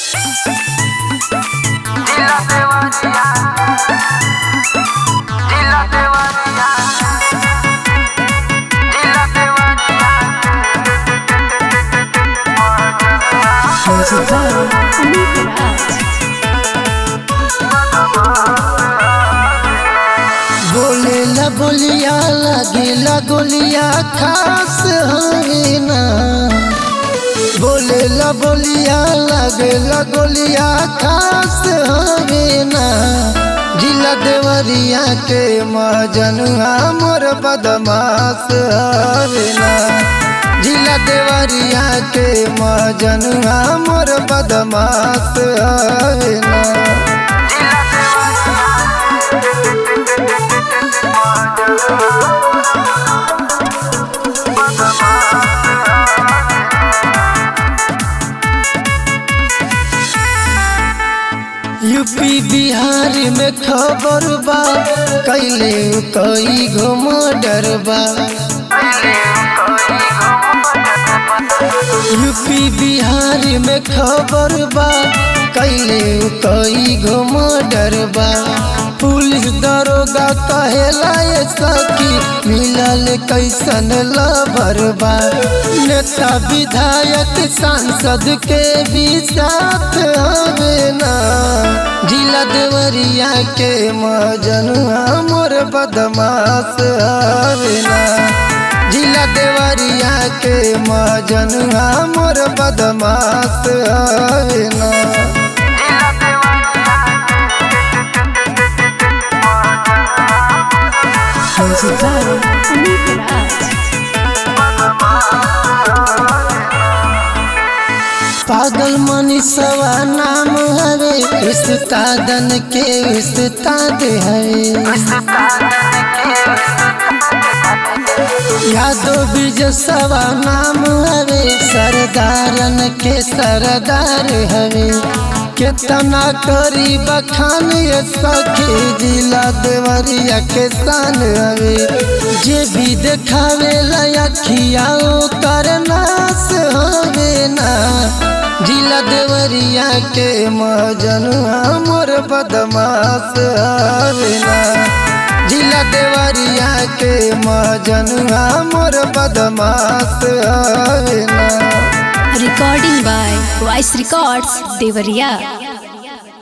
Dila Devaria. Dila Devaria. Dila Devaria. Music by Amit Raj. बोले ला बोलिया लगे ला गोलिया खास हवे ना बोले ला बोलिया लगे ला गोलिया खास हवे ना जिला देवरिया के मजनुआ मोर बदमाश हवे ना जिला देवरिया के मजनुआ मोर बदमाश हवे ना यूपी बिहार में खबर बा कैले कई गो मर्डर बा यूपी बिहार में खबर बा कैले कई गो मर्डर बा पुलिस दरोगा कहेला ये सखी मिलल कैसन लबर बा नेता विधायक सांसद के भी साथ हवे ना जिला देवरिया के मजनुआ मोर बदमाश हवे ना जिला देवरिया के मजनुआ मोर बदमाश हवे ना Music by Amit Raj. पागल मनीषवा नाम हवे उस्तादन के उस्ताद हवे यादव बिजसवा नाम हवे सरदारन के सरदार हवे केतना करी बखान ये सखी जिला देवरिया के शान हवे जे भी देखावे लखिया कर नाश हवे ना जिला देवरिया के मजनुआ मोर बदमाश हवे ना जिला देवरिया के मजनुआ मोर बदमाश हवे ना Recording by Voice Records, Devariya.